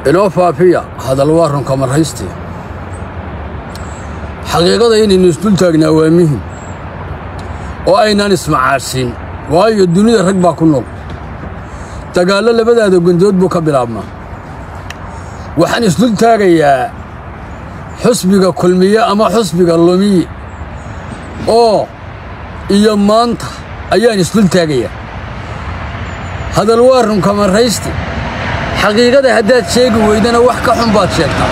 inoo faafiya hadal waa runka marhaystii xaqiiqada inaynu isdul taagnaa waa muhim oo aynaan ismacaadhsiin waayo dunida rag baa ku nool dagaallo labadaada gundood buu ka bilaabmaa waxaan isdul taagayaa xusbiga kulmiye ama xusbiga lumiye oo iyo maanta ayaan isdul taagayaa hadal waa runka marraysti xaqiiqada haddaad sheegi weydana wax ka xun baad sheegtaa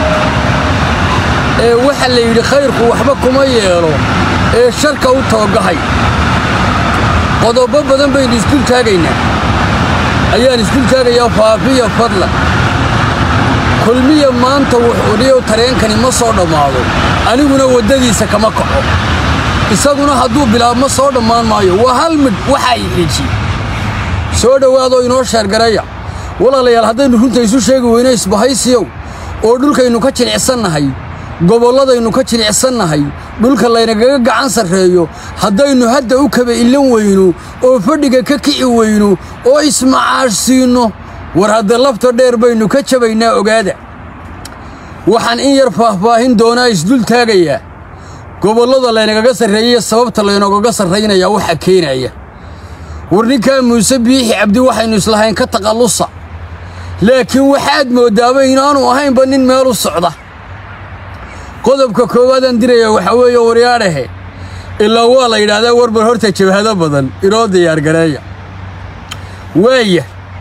ee waxa la yidhi khayrku waxba kuma yeelo ee sharka u toogahay qodobbo badan baynu isdul taagaynaa ayaan isdul taagayaa faafiya fadlan kulmiya maanta wuxuudhiyow tareenkani ma soo dhammaado aniguna waddadiisa kama kaco isaguna hadduu bilaabma soo dhammaan maayo waa hal midh waxaa i xiijiye soo dhowaadoo inoo sheergaraya walaalayaal haddaynu runta isu sheegi weyno isbahaysiyow oo dhulkaynu ka jilicsannahay gobolladaynu ka jilicsannahay dhulka laynagaga gacan sarreeyo haddaynu hadda u kaba illan weyno oo fadhiga ka kici weyno oo ismacaashsiinno war hadda lafta dheer baynu ka jabaynaa ogaada waxaan in yar faahfaahin doonaa isdul taagayaa gobollada laynagaga sarreeyey sababta laynoogaga sarraynayaa waxa keenaya war ninkaa muuse biixi cabdi waxaynu islahayn ka taqallusa laakiin waxaad mooddaaba inaanu ahaynba nin meel u socda qodobka koowaadaan dirayaa waxaa weeye waryaadhahe ilaa waa la yidhaahdaa warbar horta jabhado badan inoo diyaargareeya waaya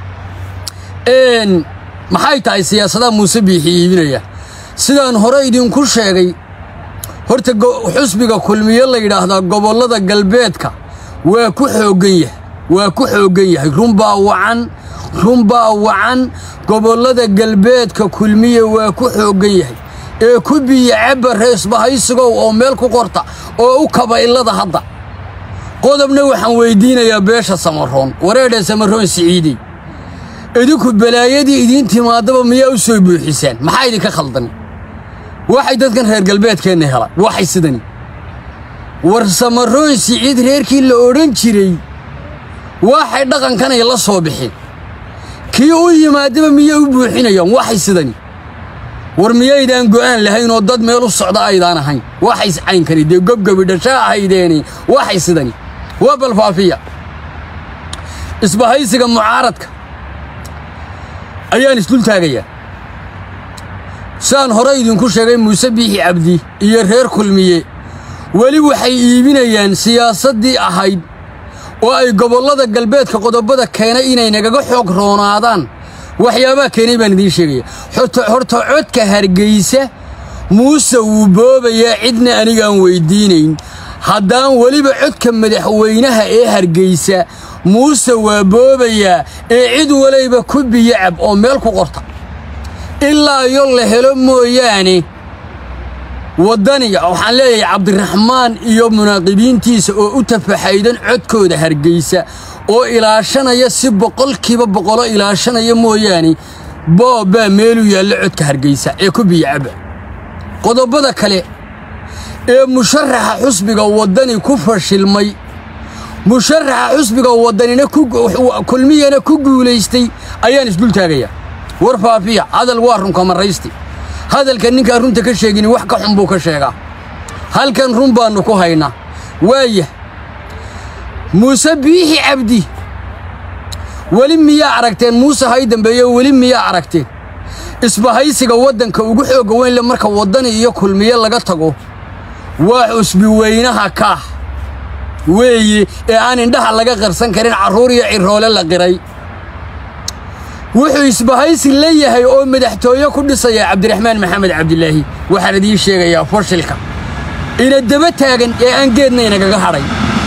maxay tahay siyaasadaha muuse biixi iibinaya sidaan hore idinku sheegay horta xusbiga kulmiye la yidhaahdaa gobollada galbeedka waa ku xooggan yahay waa ku xooggan yahay runbaa wacan runbaa wacan gobollada galbeedka kulmiye waa ku xooggan yahay ee ku biya cabba reesbahaysigow oo meel ku qorta oo u kaba illada hadda qodobna waxaan weyddiinayaa beesha samaroon wareedhee samaroon siciidey idinku balaayadii idiin timaadaba miyaa u soo buuxisaan maxaa idinka khaldan waxay dadkan reer galbeedkeenna hela waxay sidani war samaroon siciid reerkii la odhan jiray waxay dhaqankanay la soo bixeen kii u yimaadaba miyay u buuxinayaan waxay sidani war miyaydaan go'aan lahayn oo dad meel u socda aydaan ahayn waxay caynkani dee gobgobi dhashaa ahaydeeni waxay sidani waa balfaafiya isbahaysiga mucaaradka ayaan isdul taagayaa saan hore idinku sheegay muuse biixi cabdi iyo reer kulmiye weli waxay iibinayaan siyaasaddii ahayd oo ay gobollada galbeedka qodobada keenay inay nagaga xoog roonaadaan waxyaabaha keenay baan idiin sheegaya horta codka hargaysa muuse wuu boobayaa cidna anigaan weyddiinayn haddaan weliba codka madaxweynaha ee hargaysa muuse waa boobayaa ee cid walayba ku biyacab oo meel ku qorta ilaa iyo la helo mooyaane waddaniga waxaan leeyahay cabdiraxmaan iyo munaaqibiintiisa oo u tafaxaydan codkooda hargaysa oo ilaashanaya si boqolkiiba boqolo ilaashanaya mooyaane boobbaa meelu yaalla codka hargaysa ee ku biyacaba qodobbada kale ee musharaxa xusbiga waddani ku fashilmay musharaxa xusbiga waddanina kulmiyana ku guulaystay ayaan isdul taagayaa war faafiya hadal waa runka marraysti hadalka ninkaan runta ka sheegini wax ka xun buu ka sheegaa halkan run baannu ku haynaa waaya muuse biixi cabdi weli miyaa aragteen muuse hay dambeeye weli miyaa aragteen isbahaysiga waddanka ugu xoogga weynle marka waddani iyo kulmiye laga tago waa xusbi weynaha kaah weeye ee aan indhaha laga qarsan karin carruur iyo ciroole la qiray wuxuu isbahaysi la yahay oo madaxtooye ku dhisaya cabdiraxmaan maxamed cabdilaahi waxaan idiin sheegayaa fashilka ina daba taagan ee aan geedna inagaga hadhay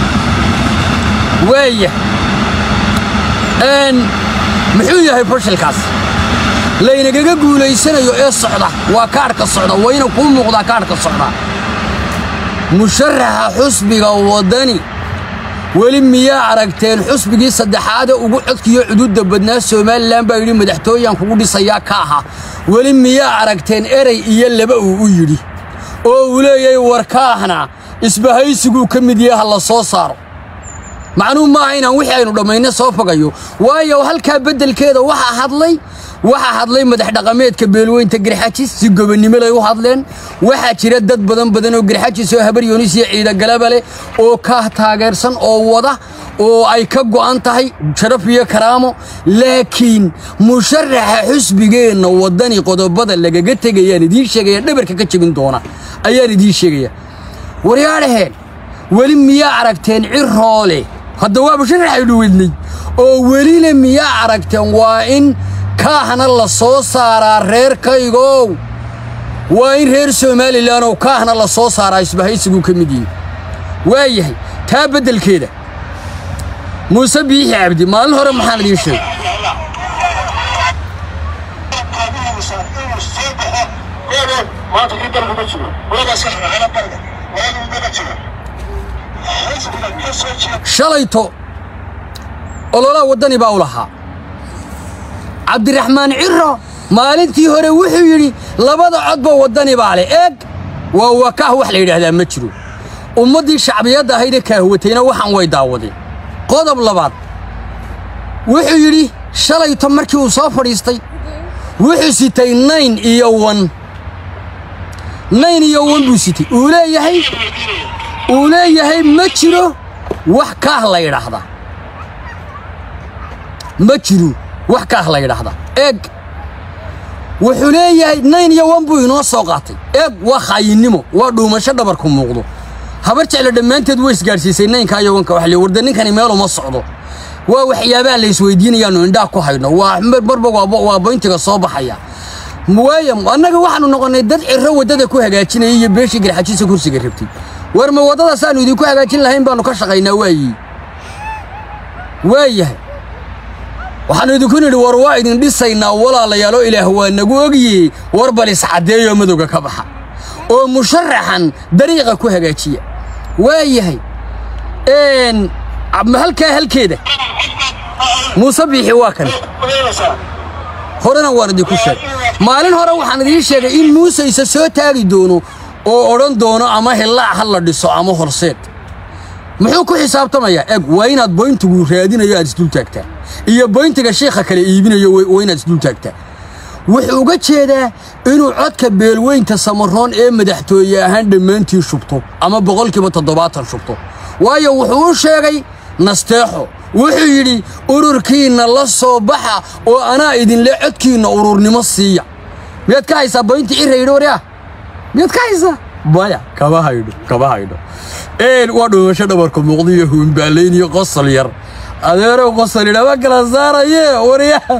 waaya muxuu yahay fashilkaas laynagaga guulaysanayo ee socda waa kaadhka socda wayna kuu muuqdaa kaadhka socda musharaxa xusbiga waddani weli miyaa aragteen xusbigii saddexaade ugu codkiyo cuduudda badnaa somalilan baa yidhi madaxtooyaan kugu dhisayaa ka aha weli miyaa aragteen erey iyo laba uu u yidhi oo uu leeyahay war kaahna isbahaysiguu ka mid yaha la soo saaro macnuhu maaha inaan wixii aynu dhammayna soo fogayo waayo halkaa beddelkeeda waxaa hadlay waxaa hadlay madax dhaqameedka beelweynta garxajis si gobonnimo lay u hadleen waxaa jira dad badan badan oo garxajis oo habar yoonis iyo ciidagalaba leh oo ka taageersan oo wada oo ay ka go'an tahay sharaf iyo karaamo laakiin musharaxa xusbigeenna waddani qodobada lagaga tegayaan idiin sheegaya dhabarka ka jebin doona ayaan idiin sheegaya waryaadhaheen weli miyaa aragteen ciroole hadda waa musharaxaynu wednay oo welina miyaa aragteen waa in kaahna la soo saaraa reerkaygow waa in reer somalilan oo kaahna la soo saaraa isbahaysiguu ka mid yihin waa yahay taa beddelkeeda muuse biixi cabdi maalin hore maxaan idiin sheegay maanta kii dalku ma jiro wadaas ka shaqeeyna barga wadaadu daba jiro xisbiga ka soo jeeda shalayto ololaa waddani baa u lahaa cabdiraxmaan ciro maalintii hore wuxuu yidhi labada codba waddani baa leh eeg waa wakaah wax la yidhaahdaa ma jiro ummaddii shacbiyadda ahaydee kaahwatayna waxaan way daawadeen qodob labaad wuxuu yidhi shalayto markii uu soo fadhiistay wuxuu sitay nayn iyo wan nayn iyo wan buu sitay uu leeyahay uu leeyahay ma jiro wax kaah la yidhaahdaa ma jiro wax kaah la yidhaahdaa eeg wuxuu leeyahay nayn iyo wan buu inoo soo qaatay eeg waa khaayinnimo waa dhuumasho dhabarku muuqdo habar jeclo dhammaanteed way isgaadhsiisay naynka iyo wanka wax le warda ninkani meel uma socdo waa waxyaabaha la isweydiinayaanu indhaha ku hayno waa marba waa boyntiga soo baxaya waaya annaga waxaanu noqonnay dad ciro waddada ku hagaajinaya iyo beeshii garxajiisa kursiga rabtay war ma waddadaas aanu idinku hagaajin lahayn baanu ka shaqaynaa waayi waayahay waxaanu idinku nidhi war waa idin dhisaynaa walaalayaaloo ilaah waa nagu ogyihi war bal iscaddeeyoo madowga ka baxa oo musharaxan dariiqa ku hagaajiya waayahay halkaa halkeeda muuse biixi waa kan horena waan idinku sheegay maalin hore waxaan idiin sheegay in muuse isa soo taagi doono oo odhan doono ama hillaac ha la dhiso ama horseed muxuu ku xisaabtamayaa eg waa inaad boyntigu raadinayo aad isdul taagtaa iyo boyntiga shiikha kale iibinayo waa inaad isdul taagtaa wuxuu uga jeedaa inuu codka beelweynta samaroon ee madaxtooye ahaan dhammaantii shubto ama boqolkiiba toddobaatan shubto waayo wuxuu u sheegay nasteexo wuxuu yidhi ururkiinna la soo baxa oo anaa idinle codkiinna ururnimo siiya miyaad ka haysaa boynti cira yidhi waryaa miyaad ka haysaa maya kama haydho kama haydho een waa dhuumasho dhabarka muuqda iyo huunbaalayn iyo qosol yar adeerow qosol yidhama kala saaraye waryaa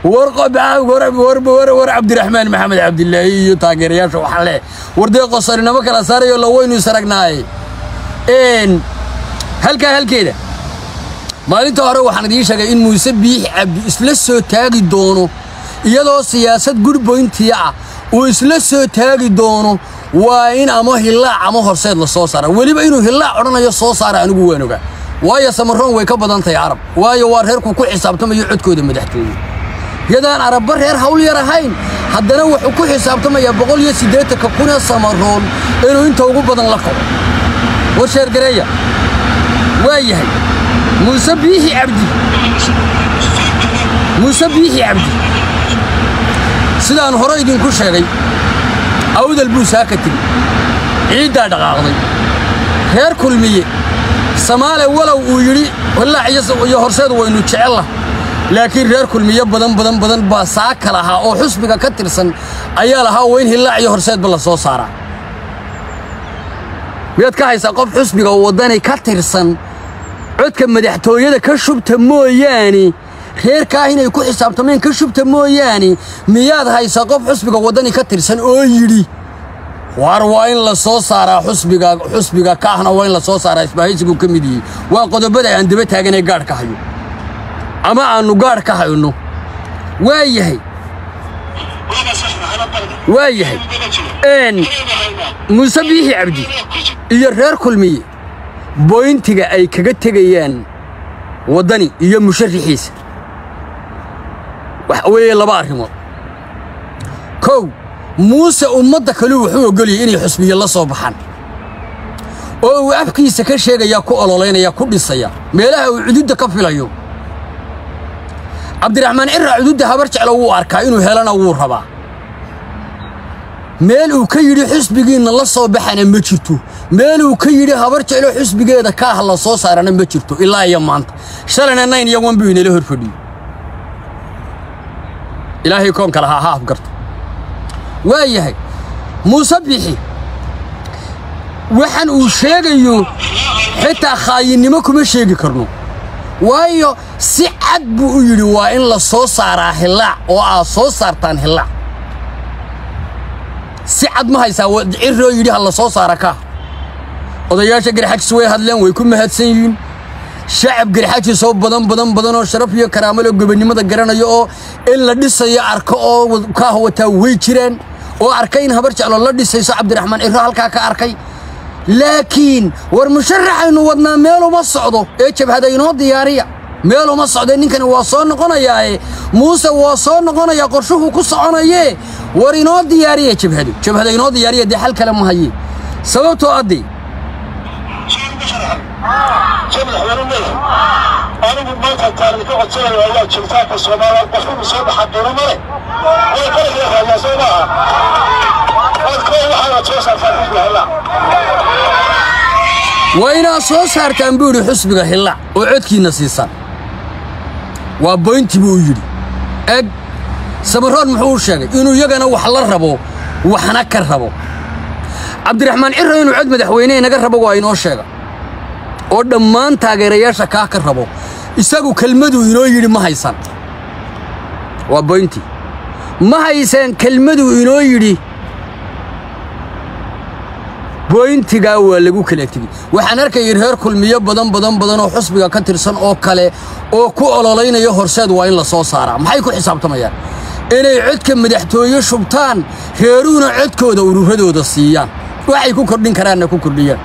war cabdiraxmaan maxamed cabdilaahi iyo taageerayaasha waxaa leh war dee qosolinamo kala saarayo la waynu isaragnaaye n halkaa halkeeda maalinta hore waxaan idiin sheegay in muuse biixi cabdi isla soo taagi doono iyadoo siyaasad gurboyntiya ah uu isla soo taagi doono waa in ama hillaac ama horseed la soo saara weliba inuu hillaac odhanayo soo saara anigu waan ogaa waayo samaroon way ka badan tahay carab waayo waa reerku ku xisaabtamayo codkooda madaxtooye yadaan arabba reer hawl yar ahayn haddana wuxuu ku xisaabtamayaa boqol iyo siddeetanka kunee samaroon inuu inta ugu badan la kaco war sheergareeya waa yahay muuse biixi cabdi muuse biixi cabdi sidaan hore idinku sheegay awdal buu saaka tegi ciiddaa dhaqaaqday reer kulmiye samaale walow uu yidhi wallaac iyo horseed waynu jecella laakiin reer kulmiye badan badan badan baa saaka lahaa oo xusbiga ka tirsan ayaa lahaa waa in hillaac iyo horseedba la soo saaraa miyaad ka haysaa qof xusbiga waddani ka tirsan codka madaxtooyada ka shubta mooyaane reerkaah inay ku xisaabtameen ka shubta mooyaane miyaad haysaa qof xusbiga waddani ka tirsan oo yidhi war waa in la soo saaraa xusbiga xusbiga kaahna waa in la soo saaraa isbahaysiguu ka mid yihi waa qodobada aan daba taaganee gaadh ka hayo ama aannu gaadh ka hayno waa yahay waa yahay n muuse biixi cabdi iyo reer kulmiye boyntiga ay kaga tegayaan waddani iyo musharaxiisa waxa weeye laba arrimood kow muuse ummadda kaleu wuxuu ogolyay inay xusbiye la soo baxaan oo uu afkiisa ka sheegayaa ku ololaynaya ku dhisaya meelaha uu cududda ka filayo cabdiraxmaan cirra cududda habar jeclo wuu arkaa inuu helana wuu rabaa meel uu ka yidhi xusbigiinna la soo baxana ma jirto meel uu ka yidhi habar jeclo xusbigeeda ka ah la soo saarana ma jirto ilaa iyo maanta shalayna nayn iyo wan buu inala hor fadhiyo ilaahay koonka lahaa ha afgarto waa yahay muuse bixi waxaan uu sheegayo xitaa khaayinimo kuma sheegi karno waayo si cad buu u yidhi waa in la soo saaraa hillaac oo aad soo saartaan hillaac si cad ma haysaa ciroo yidhi ha la soo saara kaa odayaasha garxajis way hadleen way ku mahadsan yihiin shacab garxajis oo badan badan badan oo sharaf iyo karaamo loo gobonnimada garanayo oo in la dhisayo arko oo kaah wataa way jiraan oo arkay in habar jeclo la dhisayso cabdiraxmaan ciro halkaa ka arkay laakiin war musharaxaynu wadnaa meel uma socdo ee jabhada inoo diyaariya meel uma socdee ninkani waa soo noqonayaae muuse waa soo noqonayaa qorshuhuu ku soconayee war inoo diyaariya jabhadu jabhada inoo diyaariya dee xal kale ma haye sababtoo addee soo madaxweyne leeyahay anigu maanta taariikh ka codsanayo ayaa jiritaanka soomaaliya qofku soo baxa doono male way qaraga raadiyaa soo maaha adkoo waxaana soo saartaa xisbiga hellaa waa inaad soo saartaan buu yidhi xusbiga hillaac oo codkiinna siisaan waa boynti buu yidhi eg samaroon muxuu u sheegay inuu iyagana wax la rabo waxna ka rabo cabdiraxmaan cirro inuu cod madaxweyne inaga rabo waa inoo sheega oo dhammaan taageerayaasha kaa ka rabo isagu kelmaduu inoo yidhi ma haysan waa boynti ma haysaan kelmaduu inoo yidhi boyntigaa waa lagu kala tegey waxaan arkayay reer kulmiyo badan badan badan oo xusbiga ka tirsan oo kale oo ku ololaynaya horseed waa in la soo saaraa maxay ku xisaabtamayaan inay codka madaxtooye shubtaan reeruhuna codkooda ururadooda siiyaan waxay ku kordhin karaanna ku kordhiyaan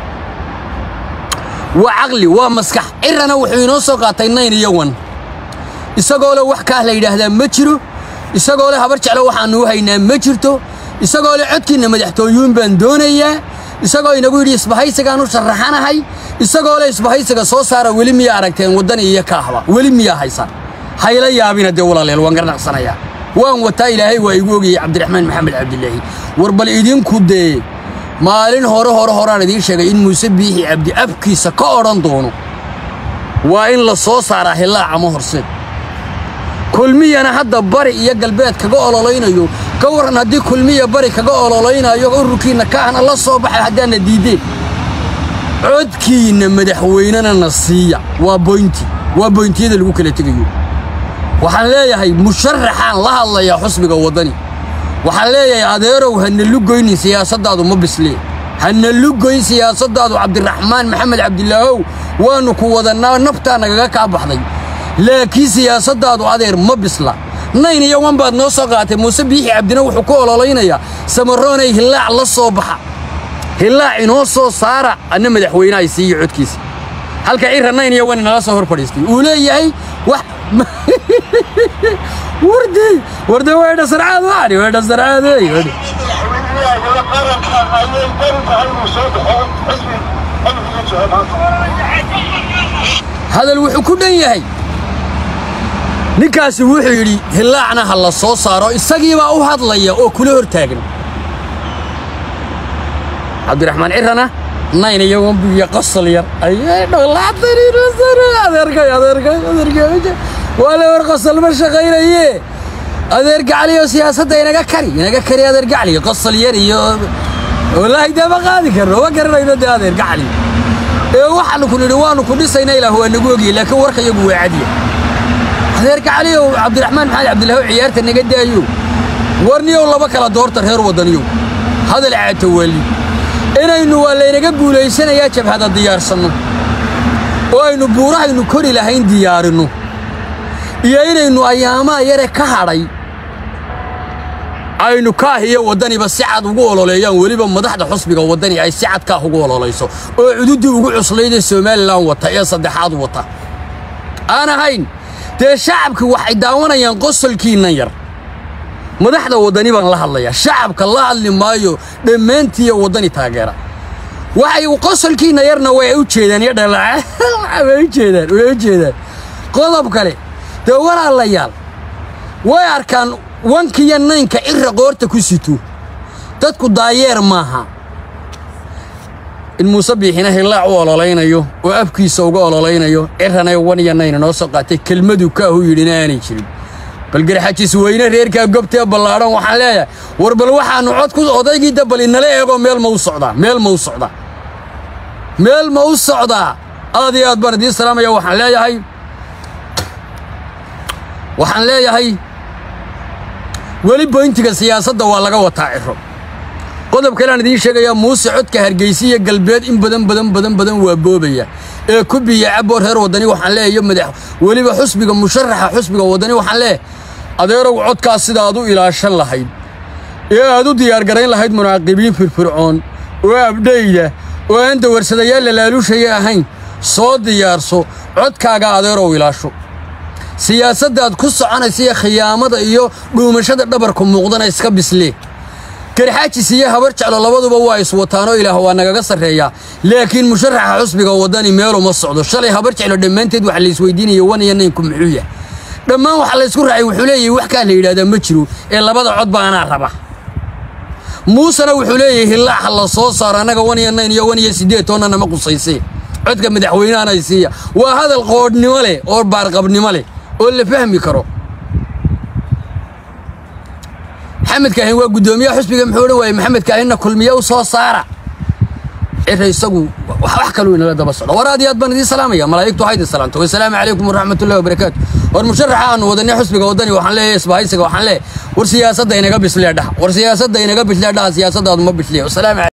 waa caqli waa maskax cirana wuxuu inoo soo qaatay nayn iyo wan isagoo le wax kaah la yidhaahdaa ma jiro isagoo le habar jeclo waxaannu u haynaa ma jirto isagoo le codkiinna madaxtooyuun baan doonayaa isagoo inagu yidhi isbahaysigaan u sharaxanahay isagoo le isbahaysiga soo saara weli miyaa aragteen waddan iyo kaahba weli miyaa haysaan hayla yaabina dee walaaleel waan garnaqsanayaa waan wataa ilaahay waa igu ogayey cabdiraxmaan maxamed cabdilaahi war bal idinku dee maalin hore hore horaan idiin sheegay in muuse biixi cabdi afkiisa ka odhan doono waa in la soo saaraa hillaac ama horseed kulmiyana hadda bari iyo galbeed kaga ololaynayo ka warran haddii kulmiya bari kaga ololaynayo ururkiinna kaahna la soo baxay haddaadna diiddeen codkiinna madaxweynena na siiya waa boynti waa boyntiyada lagu kala tegayo waxaan leeyahay musharaxaan la hadlayaa xusbiga waddani waxaan leeyahay adeerow hana lugoynin siyaasaddaadu ma bislee hana lugoyn siyaasaddaadu cabdiraxmaan maxamed cabdilaahow waannu ku wadannaa naftaa nagaga kaa baxday laakiin siyaasaddaadu adeer ma bisla nayn iyo wan baad noo soo qaatay muuse biixi cabdina wuxuu ku ololaynayaa samaroonay hillaac la soo baxa hillaac inoo soo saara anna madaxweynahay siiyo codkiisa halka cirra nayn iyo wan inala soo hor fadhiistay uu leeyahay wax wardi wardi weedha sarcaad waani weedha sarcaadey weedha madaxweynaha qaranka ayay bari tahay inuu soo baxo xisbi xilligiisa jooga maanta hadal wuxuu ku dhan yahay ninkaasi wuxuu yidhi hillaacna ha la soo saaro isagiibaa u hadlaya oo kula hor taagan cabdiraxmaan cirrana nayn iyo wambiyo qosol yar ayay dholaataniadeerkay adeerkay adeerkay waa la war qosol ma shaqaynaye adeer gacliyo siyaasadda inaga kari inaga kari adeer gacli qosol yar iyo wallaahi dee ma qaadi karno ma garanayno dee adeer gacli ee waxaanu ku nidhi waanu ku dhisayna ilaah waa nagu ogiyey laakiin warka iyagu waa cadiya adeer gacliyow cabdiraxmaan maxamed cabdilaahu ciyaarta naga daayo warniyow laba kala doorta reer waddaniyow hadal caatawaali inaynu waa laynaga guulaysanayaa jabhada diyaarsanno oo aynu buurahaynu kori lahayn diyaarinno iyo inaynu ayaamaha yare ka hadhay aynu kaah iyo waddaniba si cad ugu ololeeyaan weliba madaxda xusbiga waddani ay si cad kaah ugu ololayso oo cududdii ugu cuslaydee somalilan wata ee saddexaad wata aan ahayn dee shacabki waxay daawanayaan qosolkiinnan yar madaxda waddani baan la hadlayaa shacabka la hadli maayo dhammaantiiyo waddani taageera waxay qosolkiinna yarna way u jeedaan iyo dhalaa way u jeedaan way u jeedaan qodob kale dee walaalayaal way arkaan wankiyo naynka cira qoorta ku sito dadku daayeer maaha in muuse biixina hillaac u ololaynayo oo afkiisa uga ololaynayo cirana wan iyo nayna noo soo qaatay kelmaduu kaahu yidhina aanay jirin bal garxajis weyne reerkaa gobtee ballaadhan waxaan leeyahay war bal waxaannu cod ku odaygii dabal inala eego meel ma u socdaa meel ma u socdaa meel ma u socdaa aad iyo aad baan idiin salaamaya waxaan leeyahay waxaan leeyahay weli boyntiga siyaasadda waa laga wataa ciro qodob kaleaan idiin sheegayaa muuse codka hargeysa iyo galbeed in badan badan badan badan waa boobaya ee ku biya caboo reer waddani waxaan leeyahay iyo madax weliba xusbiga musharaxa xusbiga waddani waxaan leeyahay adeerow codkaas sida aad u ilaashan lahayd ee aad u diyaargarayn lahayd munaaqibiin firfircoon oo abdhayda oo aan dawarsadayaal lalaaluushaya ahayn soo diyaarso codkaaga adeerow ilaasho siyaasaddaad ku soconaysa iyo khiyaamada iyo dhuumashada dhabarku muuqdana iska bislee garxaajis iyo habar jeclo labaduba waa iswataanoo ilaah waa nagaga sarreeyaa laakiin musharaxa xusbiga waddani meeluma socdo shalay habar jeclo dhammaanteed waxa laisweydiinaya wan iyo naynku muxuu yahay dhammaan waxa laysku raacay wuxuu leeyahay wax kaa la yidhahdaa ma jiro ee labada cod ba anaa raba muusena wuxuu leeyahay hillaaxa la soo saaro annaga wan iyo nayn iyo wan iyo siddeed toonna nama qusaysee codka madaxweynahanay siiya waa hadal qoodhnimo leh oo baarqabnimo leh oo la fahmi karo maxamed kaahin waa guddoomiyaha xusbiga muxuu odhan waayey maxamed kaahinna kulmiye u soo saara cira isagu wax kaluu inala daba socdo war aad iyo aad baan idiin salaamaya malaa'igtu ha idin salaamto wasalaamu calaykum waraxmatullahi wabarakaatu war musharaxa aanu wadanay xusbiga waddani waxaan leeyahay isbahaysiga waxaan leeyahay war siyaasadda inaga bislee dhaha war siyaasadda inaga bislee dhaha siyaasaddaadu ma bislee wasalaamu